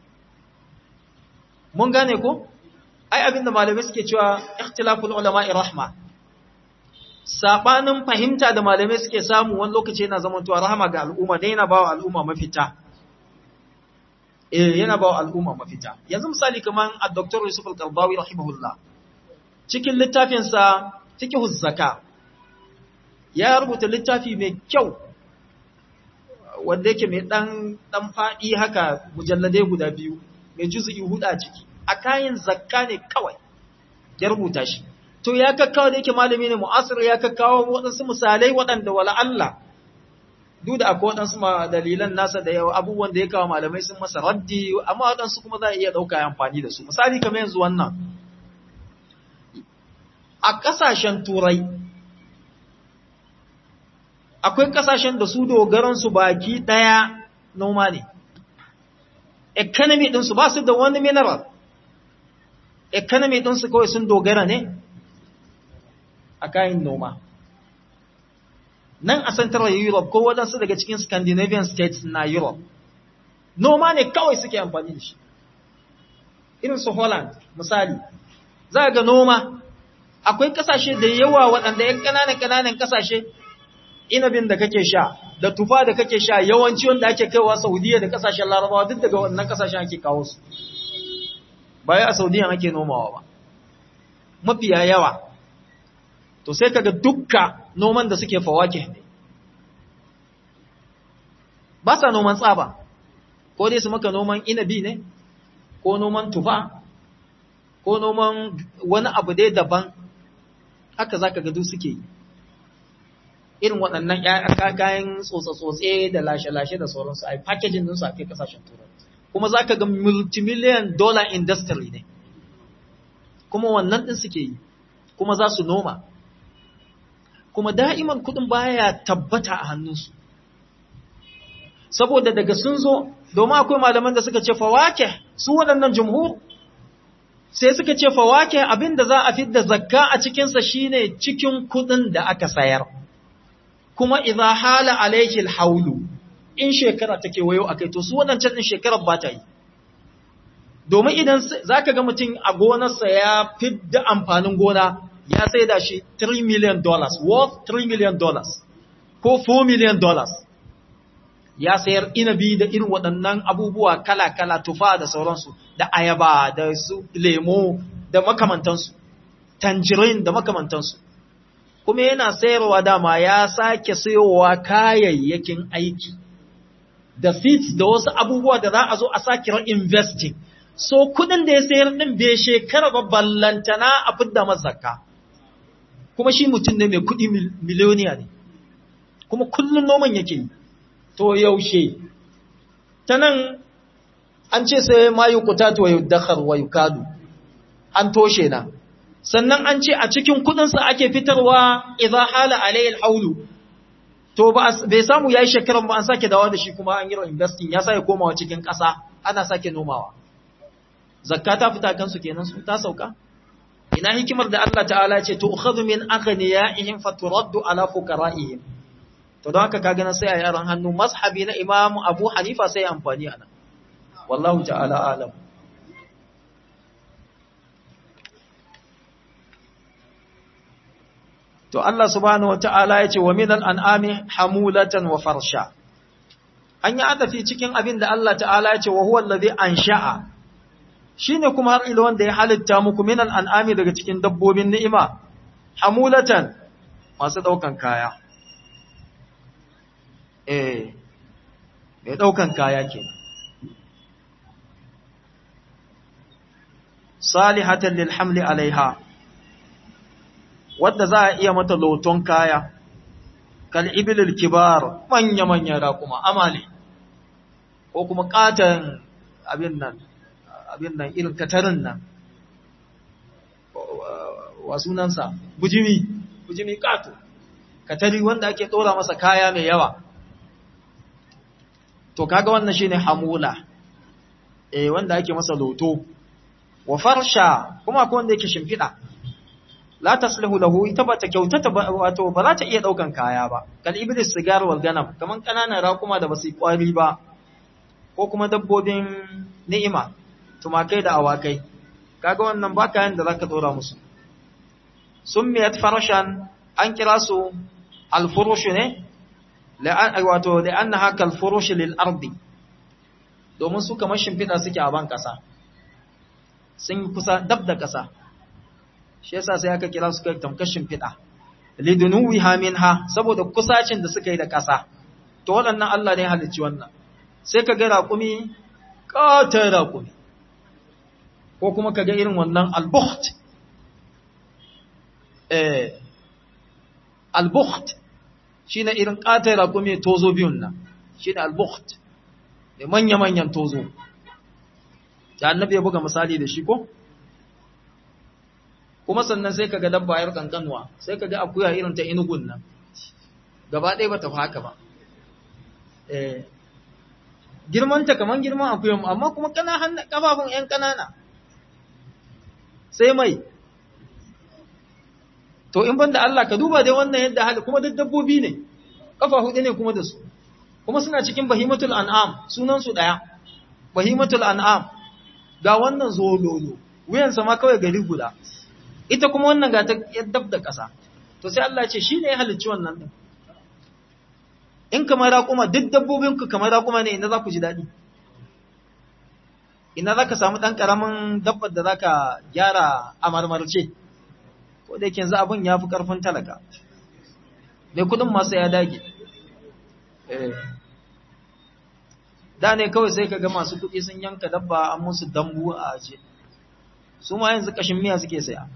mun gane ko ai abinda malamai suke cewa ikhtilaful ulama'i rahma sabanin fahimta da malamai suke samu wani lokaci yana zamantowa rahama ga al'umma dai yana bawa al'umma mafita eh yana bawa al'umma mafita yanzu misali kaman ad-doktor Yusuf al-Qardawi rahimahullah cikin littafin sa fiqhuz zaka ya rubuta littafi mai kyau wanda yake mai dan dan fadi haka mujalladai guda biyu mai juz'i hudu a ciki a kayan zakka ne kawai ya rubuta shi to ya kakkawo da yake malami ne mu'asir ya kakkawo waɗansu misalai waɗanda wala Allah duk da akwai waɗansu dalilan nasa da yawa abubuwan da ya kawo malamai sun masa raddi amma waɗansu kuma za a iya ɗauka amfani da su misali kamar yanzu wannan a ƙasashen turai akwai ƙasashen da su dogaransu baki ɗaya noma ne economy ɗinsu ba su da wani mineral economy ɗinsu kawai sun dogara ne a kayan noma. Nan a Central Europe ko waɗansu daga cikin Scandinavian states na Europe, noma ne kawai suke amfani da shi. Irin su Holland, misali, za ga noma, akwai ƙasashe da yawa waɗanda ‘yan ƙananan-ƙananan ƙasashe, inabin da kake sha, da tufa da kake sha yawanci wanda ake kaiwa Saudiya da ƙasashen Larabawa duk daga wannan ƙasashen ake kawo su. Baya a Saudiya ake nomawa ba. Mafiya yawa, to sai kaga dukka noman da suke fawake ne ba sa noman tsaba ko dai su maka noman inabi ne ko noman tufa ko noman wani abu dai daban haka zaka ga duk suke yi irin waɗannan kayan tsotse-tsotse da lashe-lashe da sauransu a yi packaging ɗinsu a kai kasashen turai kuma za ka ga multimillion dollar industry ne kuma wannan ɗin suke yi kuma za su noma kuma da'iman kudin baya tabbata a hannunsu saboda daga sun zo domin akwai malaman da suka ce fawake su waɗannan jumhur sai suka ce fawake abinda za a fidda zakka a cikinsa shine cikin kudin da aka sayar kuma idza hala alayhi alhawlu in shekara take wayo akai to su waɗancan din shekarar ba ta yi domin idan zaka ga mutum a gonarsa ya fidda amfanin gona ya sai da shi 3 million dollars worth 3 million dollars ko 4 million dollars ya sayar inabi da irin waɗannan abubuwa kala-kala tufa da sauransu da ayaba da su lemo da makamantansu tangerine da makamantansu kuma yana sayarwa dama ya sake sayowa kayayyakin aiki da seeds da wasu abubuwa da za a zo a sake investing so kudin da ya sayar din bai shekara ba ballantana a fidda mazaka kuma shi mutum ne mai kudi miliyoniya ne kuma kullum noman yake yi to yaushe ta nan an ce sai ma yi kutatu wa yuddakar wa yukadu an toshe na sannan an ce a cikin kudinsa ake fitarwa idza hala alayhi alhawlu to bai samu yayi shekaran ba an sake dawo da shi kuma an yi investing ya sake komawa cikin ƙasa ana sake nomawa zakka ta fita kansu kenan su ta sauka ina hikimar da Allah ta'ala ce to ukhadhu min aghniyaihim faturaddu ala fuqara'ihim to don haka kaga nan sai a yaran hannu mazhabi na Imam Abu Hanifa sai amfani anan wallahu ta'ala alam to Allah subhanahu wata'ala ya ce wa minal an'ami hamulatan wa farsha an yi adafi cikin abin da Allah ta'ala ya ce wa huwa allazi ansha'a shine kuma har ila wanda ya halitta muku minal an'ami daga cikin dabbobin ni'ima hamulatan masu daukan kaya eh mai daukan kaya kenan salihatan lil hamli alaiha wadda za a iya mata loton kaya, kal ibilil kibar manya-manya raƙuma, amali, ko kuma ƙatan abin nan, abin nan irin katarin nan, wa sunansa, bujimi, bujimi ƙato, katari wanda ake ɗora masa kaya mai yawa. To, kaga wannan shine hamula, eh wanda ake masa loto, wa farsha kuma akwai wanda yake shimfiɗa. la taslihu lahu ita ba ta kyautata ba wato ba za ta iya daukan kaya ba kal iblis sigar wal ganam kaman kananan raƙuma da basu kwari ba ko kuma dabbobin ni'ima tumakai da awakai kaga wannan ba kayan da zaka dora musu summiyat farashan an kira su al furush ne la'an wato la'annaha kal furush lil ardi domin su kamar shimfida suke a ban kasa sun kusa dab da kasa shi yasa sai aka kira su kai tamkashin fida lidunuwiha minha saboda kusacin da suka yi da ƙasa to waɗannan Allah ne halicci wannan sai ka ga raƙumi ƙatar raƙumi ko kuma ka ga irin wannan albukht eh albukht shine irin ƙatar raƙumi tozo biyun nan shine albukht da manya-manyan tozo da annabi ya buga misali da shi ko kuma sannan sai kaga dabba yar kankanwa sai kaga akuya irin ta inugun nan gaba ɗaya bata fi haka ba eh girman ta kaman girman akuyan amma kuma kana hannu kafafun ƴan kanana sai mai to in banda Allah ka duba dai wannan yadda hali kuma duk dabbobi ne kafa hudu ne kuma da su kuma suna cikin bahimatul an'am sunan su daya bahimatul an'am ga wannan zololo wuyansa ma kawai gari guda ita kuma wannan ga ta dab da ƙasa to sai Allah ce shi ne ya halicci wannan ɗin in kamar raƙuma duk dabbobinku kamar raƙuma ne ina za ku ji daɗi ina za ka samu ɗan ƙaramin dabbar da za ka gyara a marmarce ko da yake yanzu abin ya fi ƙarfin talaka mai kudin masu ya dage da ne kawai sai ka ga masu kuɗi sun yanka dabba an musu dambu a aje su ma yanzu ƙashin miya suke saya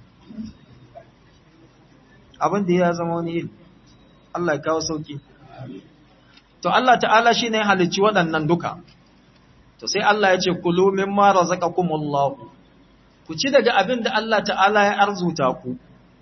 abin da ya zama wani iri Allah ya kawo sauki to Allah ta'ala shi ne halicci waɗannan duka to sai Allah ya ce kulu mimma razaqakumullah ku ci daga abin da Allah ta'ala ya arzuta ku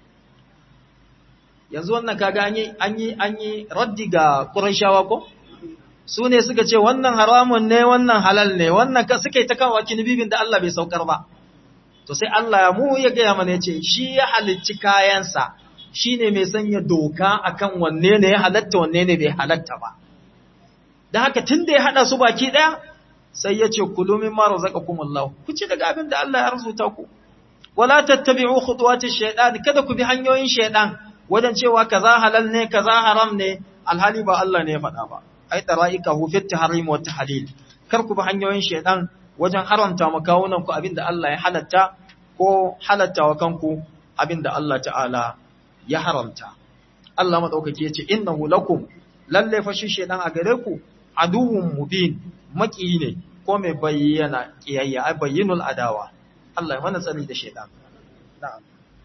yanzu wannan kaga an yi an yi an yi raddi ga Qurayshawa ko su ne suka ce wannan haramun ne wannan halal ne wannan ka suka yi ta kawo kinibibin da Allah bai saukar ba to sai Allah ya mu ya gaya mana ya ce shi ya halicci kayansa shi ne mai sanya doka akan wanne ne ya halatta wanne ne bai halatta ba da haka tun da ya haɗa su baki ɗaya sai ya ce kulu min ma razaqakum Allah ku ci daga abin da Allah ya arzuta ku wala tattabi'u khutuwati shaytan kada ku bi hanyoyin shaytan wajen cewa kaza halal ne kaza haram ne alhali ba Allah ne ya faɗa ba ai tara'ikahu fi tahrim wa tahlil kar ku bi hanyoyin shaytan wajen haramta ma kawunan ku abin da Allah ya halatta ko halatta wa kanku abin da Allah ta'ala ya haramta Allah madaukake ya ce innahu lakum lalle fa shi shaytan a gare ku aduwwun mubin maki ne ko mai bayyana kiyayya ai bayyinul adawa Allah ya mana tsari da shaytan na'am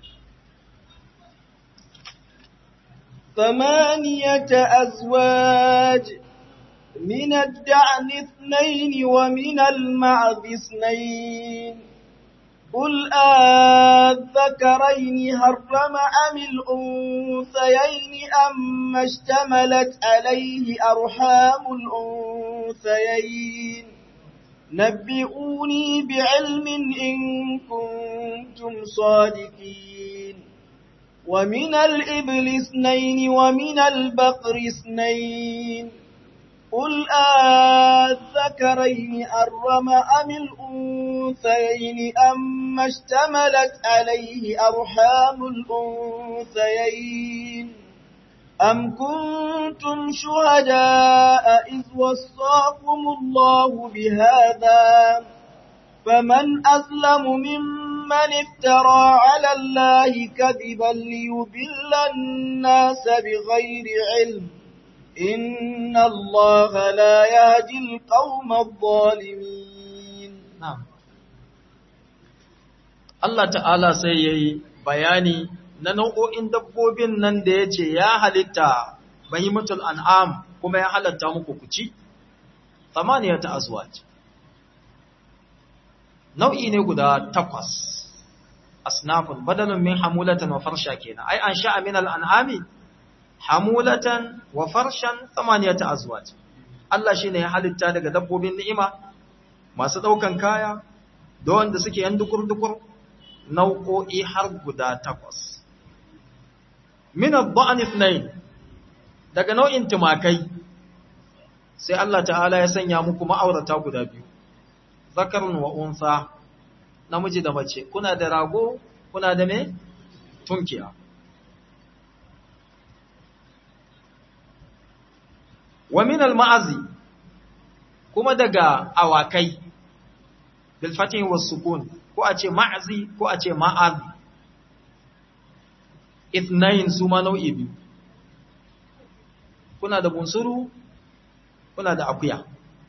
ثمانية أزواج من الدعن اثنين ومن المعز اثنين قل آذكرين هرم أم الأنثيين أم اشتملت عليه أرحام الأنثيين نبئوني بعلم إن كنتم صادقين ومن الإبل اثنين ومن البقر اثنين قل آذكرين أرم أم الأنثيين أما اشتملت عليه أرحام الأنثيين أم كنتم شهداء إذ وصاكم الله بهذا فمن أظلم ممن افترى على الله كذبا ليضل الناس بغير علم إن الله لا يهدي القوم الظالمين نعم Allah ta'ala sai ya yi bayani na nau'o'in dabbobin nan da ya ce ya halitta bahimatul an'am kuma ya halatta muku kuci, samaniya ta azwaj. Nau'i ne guda takwas, asnafun badalun min hamulatan wa farsha kenan, ai an sha'a min al'an'ami, hamulatan wa farshan samaniya ta azwaj. Allah shi ne ya halitta daga dabbobin ni'ima, masu ɗaukan kaya, da wanda suke yan dukur-dukur, nau'o'i har guda takwas. Min al-ba'an ithnain daga nau'in tumakai sai Allah ta'ala ya sanya muku ma'aurata guda biyu zakarun wa unsa namiji da mace kuna da rago kuna da me tunkiya wa min al-ma'azi kuma daga awakai bil fatih was sukun ko a ce ma'azi ko a ce ma'azi ithnain su ma nau'i biyu kuna da bunsuru kuna da akuya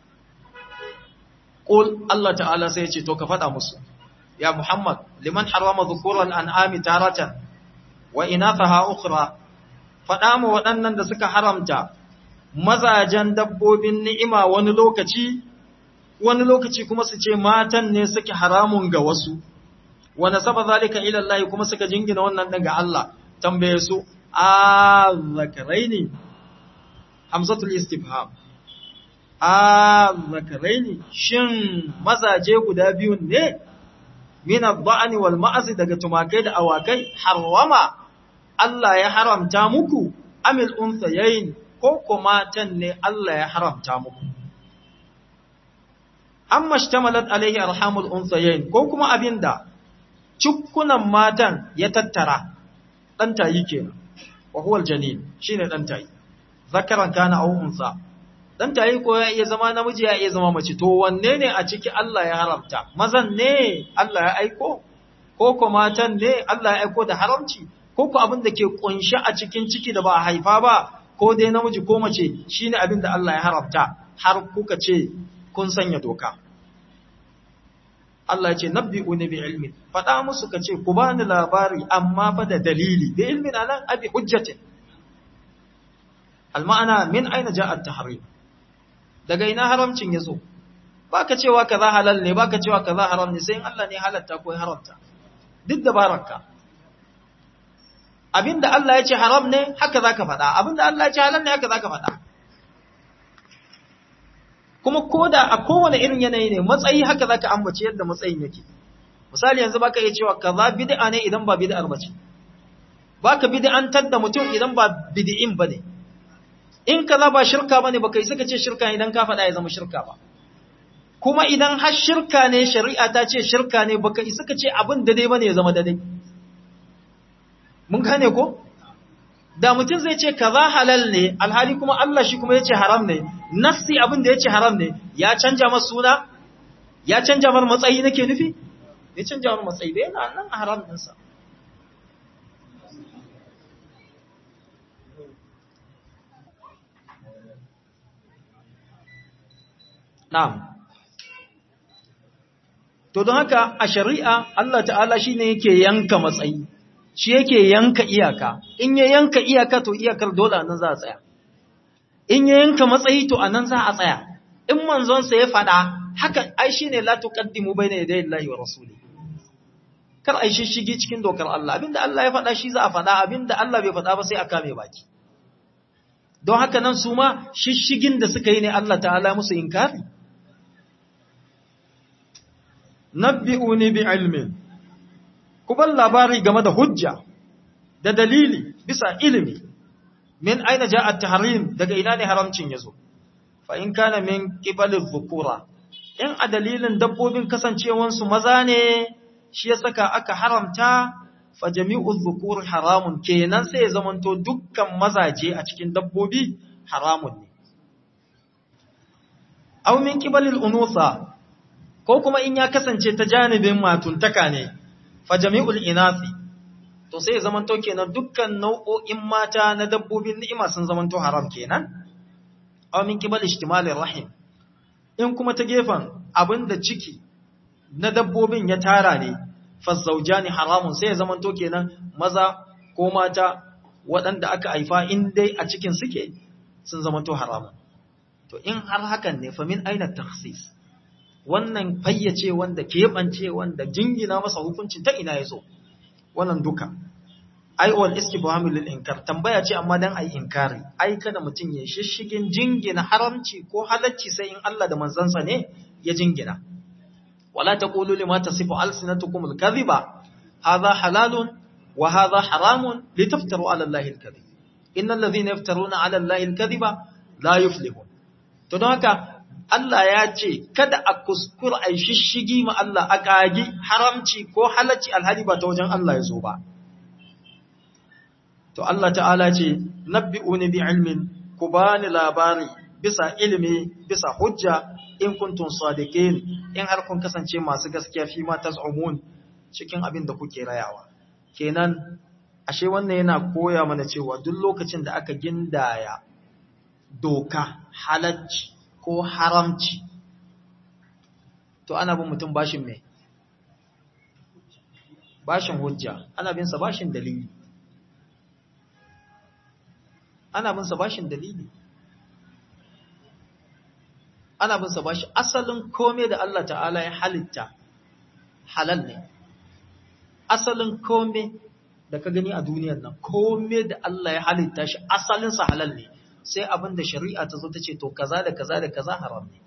qul Allah ta'ala sai ya ce to ka faɗa musu ya Muhammad liman harama dhukuran an'ami taratan wa inathaha ukhra faɗa mu waɗannan da suka haramta mazajen dabbobin ni'ima wani lokaci wani lokaci kuma su ce matan ne suke haramun ga wasu wa nasaba zalika ila Allah kuma suka jingina wannan din ga Allah tambaye su a zakaraini hamzatul istifham a zakaraini shin mazaje guda biyun ne min ad-da'ni wal ma'az daga tumakai da awakai harwama Allah ya haramta muku amil unthayayn ko kuma tan ne Allah ya haramta muku amma shtamalat alaihi arhamul unthayayn ko kuma abinda cukkunan matan ya tattara dan tayi kenan wa huwa aljanin shine dan tayi zakaran kana aw unsa dan tayi ko ya iya zama namiji ya iya zama mace to wanne ne a ciki Allah ya haramta mazan ne Allah ya aiko ko ko matan ne Allah ya aiko da haramci ko ko abin da ke kunshi a cikin ciki da ba a haifa ba ko dai namiji ko mace shine abin da Allah ya haramta har kuka ce kun sanya doka Allah ya ce nabbi'uni bi ilmin faɗa musu ka ce ku bani labari amma fa da dalili bi ilmin anan abi hujjatin alma'ana min aina ja'a at-tahrim daga ina haramcin yazo baka cewa kaza halal ne baka cewa kaza haram ne sai in Allah ne halatta ko haramta duk da baraka abinda Allah ya ce haram ne haka zaka faɗa abinda Allah ya ce halal ne haka zaka faɗa kuma koda a kowane irin yanayi ne matsayi haka zaka ambace yadda matsayin yake misali yanzu baka iya cewa kaza bid'a ne idan ba bid'ar bace baka bid'antar da mutum idan ba bid'in bane in kaza ba shirka bane baka yi saka ce shirka idan ka faɗa ya zama shirka ba kuma idan har shirka ne shari'a ta ce shirka ne baka yi saka ce abin da dai bane ya zama daidai mun gane ko da mutum zai ce kaza halal ne alhali kuma Allah shi kuma yace haram ne nafsi abin da yace haram ne ya canja masa suna ya canja mar matsayi nake nufi ya canja mar matsayi bai yana nan a haram ɗinsa na'am to don haka a shari'a Allah ta'ala shine yake yanka matsayi shi yake yanka iyaka in ya yanka iyaka to iyakar dole nan za a tsaya in ya yanka matsayi to anan za a tsaya in manzonsa ya faɗa haka ai shine la tuqaddimu bayna yaday Allahi wa rasuli kar ai shishigi cikin dokar Allah abinda Allah ya faɗa shi za a faɗa abinda Allah bai faɗa ba sai a kame baki don haka nan su ma shishigin da suka yi ne Allah ta'ala musu inkari nabbi'uni bi ilmin ku bar labari game da hujja da dalili bisa ilimi min aina ja'a at-tahrim daga ina ne haramcin yazo fa in kana min qibali dhukura in a dalilin dabbobin kasancewansu maza ne shi ya saka aka haramta fa jami'u dhukur haramun kenan sai ya zamanto dukkan mazaje a cikin dabbobi haramun ne aw min qibalil unusa ko kuma in ya kasance ta janibin matuntaka ne fa jami'ul inasi to sai ya zamanto kenan dukkan nau'o'in mata na dabbobin ni'ima sun zamanto haram kenan aw min qibal ihtimalir rahim in kuma ta gefen abinda ciki na dabbobin ya tara ne fazzawjani haramun sai ya zamanto kenan maza ko mata waɗanda aka haifa in dai a cikin suke sun zamanto haramun to in har hakan ne fa min aina takhsis wannan fayyace wanda keɓance wanda jingina masa hukuncin ta ina yazo wannan duka ai wal istifham lil inkar tambaya ce amma dan ai inkari ai kada mutun ya shishigin jingina haramci ko halacci sai in Allah da manzansa ne ya jingina wala taqulu lima tasifu alsinatukum alkadhiba hadha halalun wa hadha haramun litaftaru ala allahi alkadhib innal ladhina yaftaruna ala allahi alkadhiba la yuflihun to don haka Allah ya ce kada a kuskura ai shishigi ma Allah a kagi haramci ko halacci alhali ba ta wajen Allah ya zo ba to Allah ta'ala ce nabbi'uni bi ilmin ku bani labari bisa ilimi bisa hujja in kuntum sadiqin in har kun kasance masu gaskiya fi ma taz'umun cikin abin da kuke rayawa kenan ashe wannan yana koya mana cewa duk lokacin da aka gindaya doka halacci ko haramci to ana bin mutum bashin me bashin hujja ana bin sa bashin dalili ana bin sa bashin dalili ana bin sa bashi asalin kome da Allah ta'ala ya halitta halal ne asalin kome da ka gani a duniyar nan kome da Allah ya halitta shi asalin sa halal ne sai abin da shari'a ta zo ta ce to kaza da kaza da kaza haram ne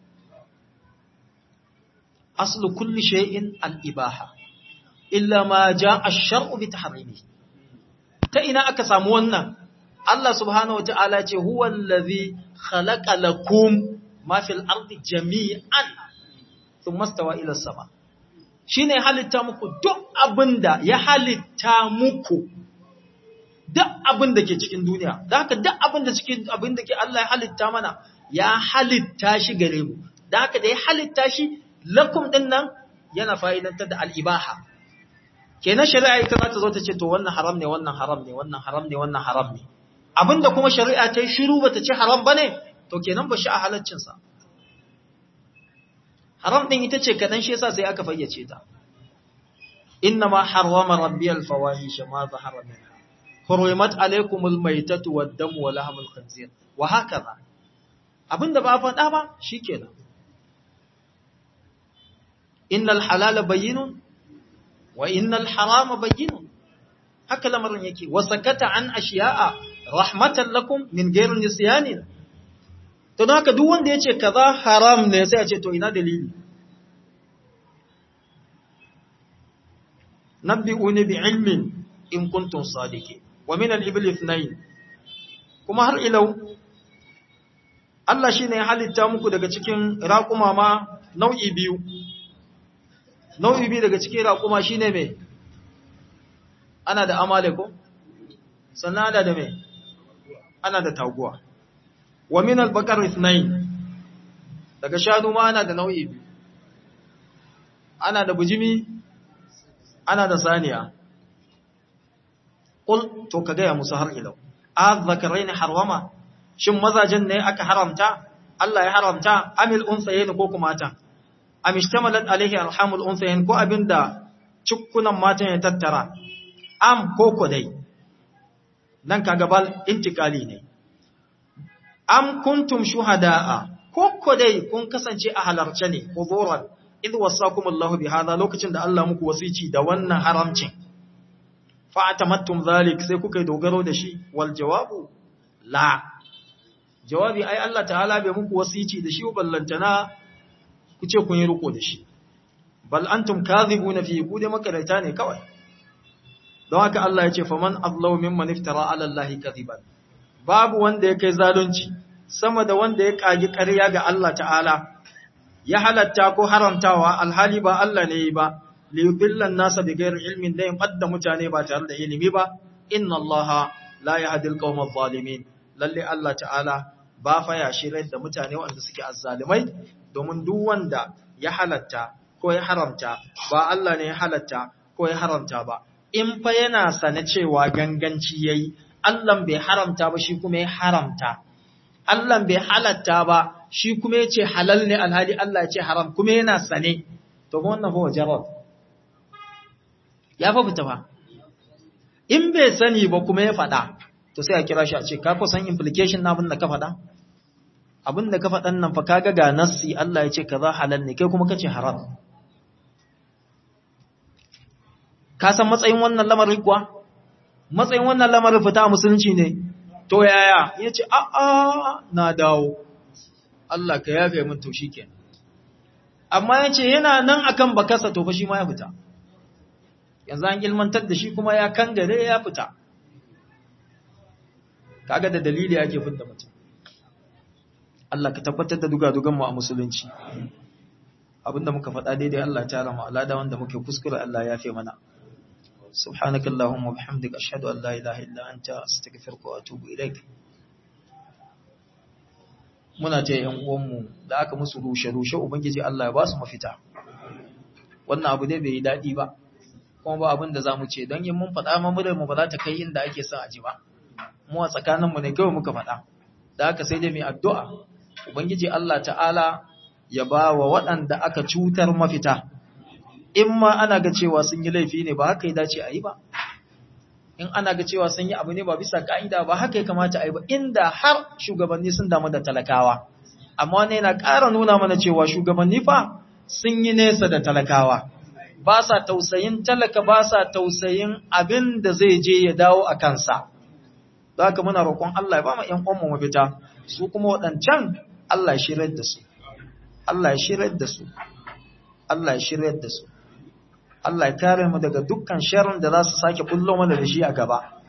aslu kulli shay'in al-ibaha illa ma jaa ash-shar'u bi tahrimi ta ina aka samu wannan Allah subhanahu wata'ala ce huwa allazi khalaqa lakum ma fil ardi jami'an thumma stawa ila sama shine halitta muku duk abinda ya halitta muku duk abinda ke cikin duniya da haka duk abinda cikin abinda ke Allah ya halitta mana ya halitta shi gare mu da haka da ya halitta shi lakum din nan yana fa'idantar da al-ibaha kenan shari'a ita za ta zo ta ce to wannan haram ne wannan haram ne wannan haram ne wannan haram ne abinda kuma shari'a ta yi shiru bata ce haram bane to kenan ba shi a halaccinsa haram din ita ce kadan shi yasa sai aka fayyace ta inna ma harrama rabbi al-fawahish ma zahara minha hurimat alaykumul maytatu wad-damu wa lahmul khinzir wa hakaza abinda ba faɗa ba shikenan innal halala bayyinun wa innal harama bayyinun haka lamarin yake wa sakata an ashiya'a rahmatan lakum min gairin nisyanin to don haka duk wanda ya ce kaza haram ne sai a ce to ina dalili nabbi'uni bi ilmin in kuntum sadiqin wa min al-ibli ithnayn kuma har ilau Allah shine ya halitta muku daga cikin raƙuma ma nau'i biyu nau'i biyu daga cikin raƙuma shine me ana da amale ko sannan ana da me ana da taguwa wa min al-baqar ithnayn daga shanu ma ana da nau'i biyu ana da bujimi ana da saniya qul to kaga ya musu har ilau azzakaraini harwama shin mazajen ne aka haramta Allah ya haramta amil unsayayn ko kuma ta amishtamalat alaihi arhamul unsayayn ko abinda cikkunan matan ya tattara am ko ko dai nan kaga bal intikali ne am kuntum shuhada'a ko ko dai kun kasance a halarce ne huzuran idh wasakumullahu bihadha lokacin da Allah muku wasici da wannan haramcin fa atamattum zalik sai kuka dogaro da shi wal jawabu la jawabi ai Allah ta'ala bai muku wasici da shi ballantana ku ce kun yi riko da shi bal antum kadhibuna fi ku dai makarata ne kawai don haka Allah ya ce faman azlamu mimman iftara ala Allah kadhiban babu wanda ya kai zalunci sama da wanda ya kagi ƙarya ga Allah ta'ala ya halatta ko haramtawa alhali ba Allah ne yi ba li yudillan nasa bi ghairi ilmin da yin fadda mutane ba tare da ilimi ba inna Allah la yahdi al-qawma adh-dhalimin lalle Allah ta'ala ba fa ya shirar da mutane wanda suke azzalimai domin duk wanda ya halatta ko ya haramta ba Allah ne ya halatta ko ya haramta ba in fa yana sane cewa ganganci yayi Allah bai haramta ba shi kuma ya haramta Allah bai halatta ba shi kuma ya ce halal ne alhali Allah ya ce haram kuma yana sane to ga wannan fa wajarar ya fa fita ba in bai sani ba kuma ya faɗa to sai a kira shi a ce ka san implication na abin da ka faɗa abin da ka faɗan nan fa kaga ga nassi Allah ya ce kaza halal ne kai kuma kace haram ka san matsayin wannan lamarin kuwa matsayin wannan lamarin fita a musulunci ne to yaya ya ce a'a na dawo Allah ka yafe min to shi kenan amma ya ce yana nan akan bakasa to fa shi ma ya fita yanzu an ilmantar da shi kuma ya kangare ya fita kaga da dalili ake fidda mutum Allah ka tabbatar da dugadugan mu a musulunci abinda muka faɗa daidai Allah ta rama alada wanda muke kuskure Allah ya yafe mana سبحانك اللهم وبحمدك أشهد أن لا إله إلا أنت أستغفرك وأتوب إليك muna ce ‘yan uwanmu da aka musu rushe-rushe Ubangiji Allah ya ba su mafita, wannan abu dai bai yi daɗi ba, kuma ba abin da za mu ce don yin mun faɗa mamurar mu ba za ta kai inda ake son aji ba, mu a tsakaninmu ne kawai muka faɗa, da aka sai dai mai addu'a, Ubangiji Allah ta'ala ya ba wa waɗanda aka cutar mafita. in ma ana ga cewa sun yi laifi ne ba haka ya dace a yi ba in ana ga cewa sun yi abu ne ba bisa ka'ida ba haka ya kamata a yi ba inda har shugabanni sun damu da talakawa amma wani yana ƙara nuna mana cewa shugabanni fa sun yi nesa da talakawa ba sa tausayin talaka ba sa tausayin abin da zai je ya dawo a kansa za ka muna roƙon Allah ya ba mu ‘yan ƙwanmu mafita su kuma waɗancan Allah ya shirar da su Allah ya shirar da su Allah ya shirar da su Allah ya kare mu daga dukkan sharrin da za su sake bullo mana da shi a gaba.